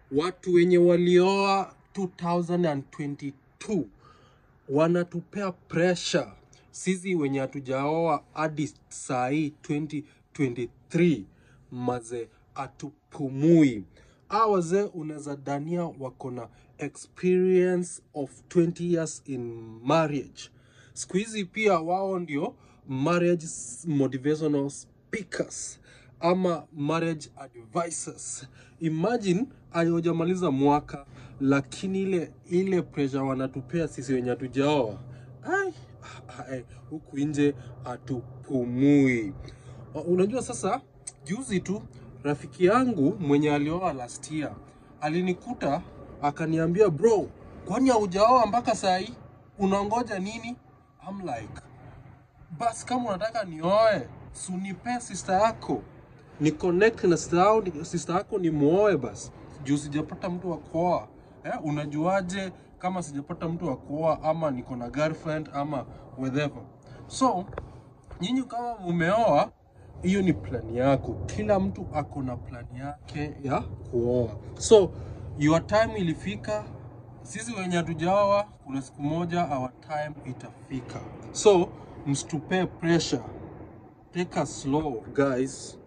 watu wenye walioa 2022 wanatupea pressure sisi wenye hatujaoa hadi saa hii 2023 maze atupumui a wazee unaweza dania wako na experience of 20 years in marriage siku hizi pia wao ndio marriage motivational speakers ama marriage advisors imagine ayojamaliza mwaka lakini ile ile pressure wanatupea sisi wenye hatujaoa ai ai, huku nje hatupumui Uh, unajua sasa juzi tu rafiki yangu mwenye alioa last year alinikuta akaniambia bro kwani haujaoa mpaka saa hii unangoja nini I'm like bas kama unataka nioe sunipe sister yako ni connect na sister yako, sister yako ni muoe basi juu sijapata mtu wa kuoa eh, unajuaje kama sijapata mtu wa kuoa ama niko na girlfriend ama whatever so nyinyi kama mumeoa hiyo ni plani yako kila mtu ako na plani yake ya kuoa so your time ilifika sisi wenye hatujaoa kuna siku moja our time itafika so msitupee pressure take a slow guys